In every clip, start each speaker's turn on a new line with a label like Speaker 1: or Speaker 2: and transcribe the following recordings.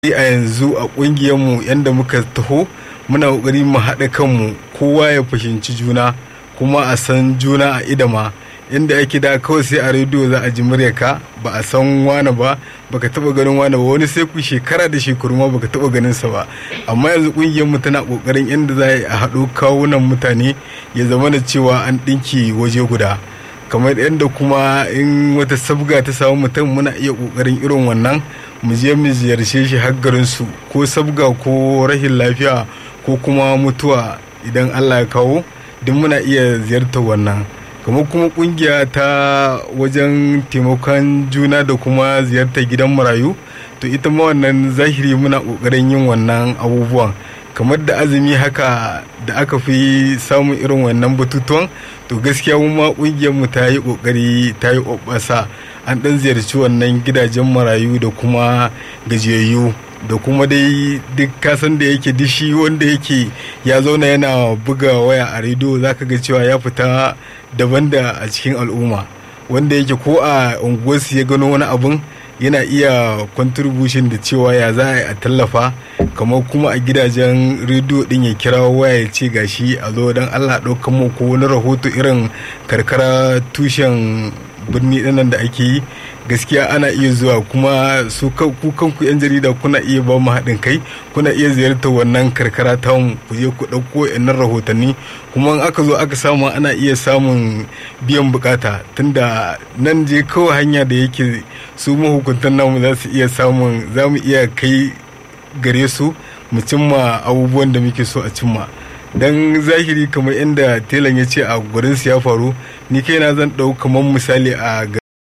Speaker 1: a yanzu a ƙungiyarmu yadda muka taho muna ƙoƙari mu haɗa kanmu kowa ya fahimci juna kuma a san juna a idama inda ake da kawai sai a rediyo za a ji muryarka ba a san wani ba baka taba ganin wani ba wani sai ku shekara da shekaru ma baka taba ganin sa ba amma yanzu kungiyar mu tana kokarin yadda za a haɗo kawunan mutane ya zama da cewa an ɗinki waje guda kamar yadda kuma in wata sabga ta samu mutum muna iya kokarin irin wannan mu je mu ziyarce shi har garin su ko sabga ko rashin lafiya ko kuma mutuwa idan Allah ya kawo duk muna iya ziyartar wannan kamar kuma kungiya ta wajen taimakon juna da kuma ziyartar gidan marayu to ita ma wannan zahiri muna kokarin yin wannan abubuwan kamar da azumi haka da aka fi samun irin wannan batutuwan to gaskiya mu ma kungiyar mu ta yi kokari ta yi obbasa an dan ziyarci wannan gidajen marayu da kuma gajiyayyu da kuma dai duk kasan da yake dishi wanda yake ya zauna yana buga waya a rediyo zaka ga cewa ya fita daban da a cikin al'umma wanda yake ko a unguwarsu ya gano wani abun yana iya contribution da cewa ya za a yi a tallafa kamar kuma a gidajen rediyo din ya kira waya ya ce gashi a zo don allah ɗaukan mu ko wani rahoto irin karkara tushen birni ɗinnan da ake yi gaskiya ana iya zuwa kuma su ku kanku yan jarida kuna iya ba mu haɗin kai kuna iya ziyartar wannan karkara ta ku je ku ɗauko yannan rahotanni kuma in aka zo aka samu ana iya samun biyan bukata tunda nan je kawai hanya da yake su mahukuntan namu za su iya samun za mu iya kai gare su mu cimma abubuwan da muke so a cimma dan zahiri kamar inda telan ya ce a gurin su ya faru ni kaina zan ɗau kamar misali a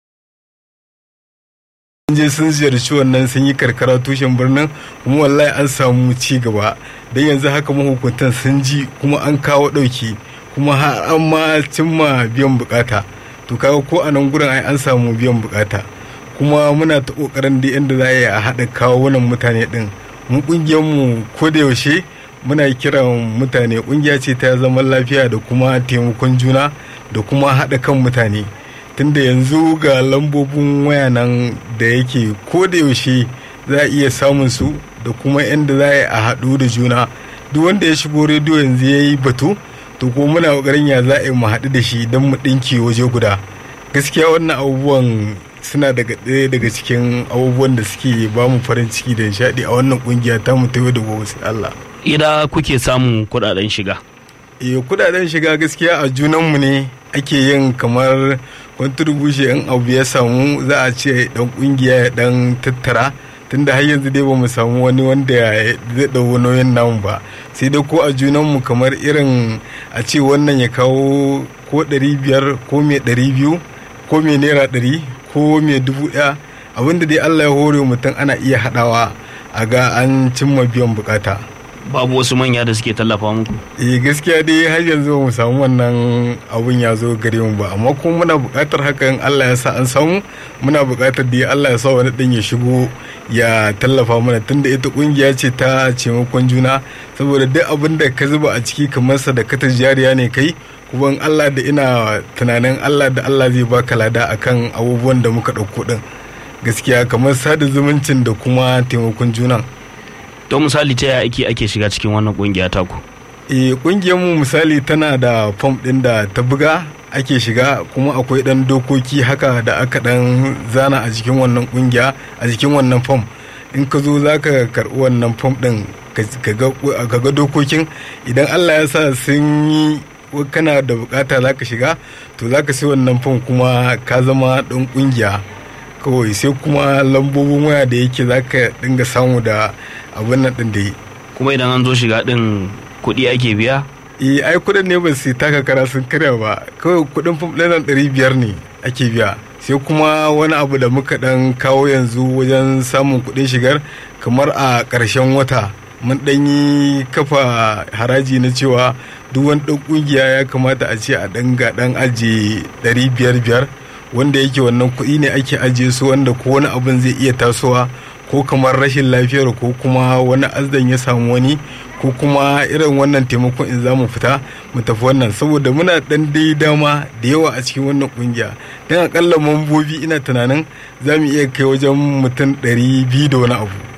Speaker 1: je sun ziyarci wannan sun yi karkara tushen birnin kuma wallahi an samu ci gaba don yanzu haka mahukuntan sun ji kuma an kawo ɗauki kuma har an ma cimma biyan bukata to kaga ko a nan gurin ai an samu biyan bukata kuma muna ta kokarin da yadda za a haɗa kawo wannan mutane ɗin mu kungiyar mu ko da yaushe muna kiran mutane kungiya ce ta zaman lafiya da kuma taimakon juna da kuma haɗa kan mutane tunda yanzu ga lambobin waya nan da yake ko da yaushe za a iya samun su da kuma yadda za a haɗu da juna duk wanda ya shigo rediyo yanzu ya yi batu to ko muna ƙoƙarin ya za a yi mu haɗu da shi don mu ɗinki waje guda gaskiya wannan abubuwan suna daga ɗaya daga cikin abubuwan da suke ba mu farin ciki da nishaɗi a wannan ƙungiya ta mu ta yau da gobe sai Allah.
Speaker 2: Ida kuke samun kuɗaɗen shiga?
Speaker 1: Eh kuɗaɗen shiga gaskiya a junanmu ne ake yin kamar contribution in abu ya samu za a ce dan kungiya ya dan tattara tunda har yanzu dai ba mu samu wani wanda zai ɗau nauyin namu ba sai dai ko a junanmu kamar irin a ce wannan ya kawo ko ɗari biyar ko mai ɗari biyu ko mai naira ɗari ko mai dubu ɗaya abinda dai allah ya hore mutum ana iya haɗawa a ga an cimma biyan bukata
Speaker 2: babu wasu manya da suke tallafa muku
Speaker 1: eh gaskiya dai har yanzu mu samu wannan abun ya zo gare mu ba amma kuma muna buƙatar hakan Allah ya sa an samu muna buƙatar da Allah ya sa wani ɗin ya shigo ya tallafa mana tunda ita ƙungiya ce ta taimakon juna saboda duk abin da ka zuba a ciki kamar sadakatar jariya ne kai kuma Allah da ina tunanin Allah da Allah zai baka lada akan abubuwan da muka ɗauko ɗin gaskiya kamar sada zumuncin da kuma taimakon junan.
Speaker 2: don misali ta yaya ake ake shiga cikin wannan kungiya taku
Speaker 1: eh kungiyar mu misali tana da fom din da ta buga ake shiga kuma akwai dan dokoki haka da aka dan zana a jikin wannan kungiya a jikin wannan fom in ka zo za ka karɓi wannan fom din ka ga dokokin idan allah ya sa sun yi kana da bukata za ka shiga to za ka sai wannan fom kuma ka zama ɗan kungiya kawai sai kuma lambobin waya da yake za ka dinga samu da abin nan din da yi
Speaker 2: kuma idan an zo shiga din kuɗi ake biya
Speaker 1: eh ai kuɗin ne ba su taka kara sun karya ba kawai kuɗin fam ɗin ɗari biyar ne ake biya sai kuma wani abu da muka ɗan kawo yanzu wajen samun kuɗin shigar kamar a ƙarshen wata mun ɗan yi kafa haraji na cewa duk wani ɗan ƙungiya ya kamata a ce a ɗan ga ɗan ajiye ɗari biyar biyar wanda yake wannan kuɗi ne ake ajiye su wanda ko wani abin zai iya tasowa ko kamar rashin lafiyar ko kuma wani azdan ya samu wani ko kuma irin wannan taimakon in za mu fita mu tafi wannan saboda muna dan dai dama da yawa a cikin wannan kungiya don akalla mambobi ina tunanin za mu iya kai wajen mutum ɗari biyu da wani abu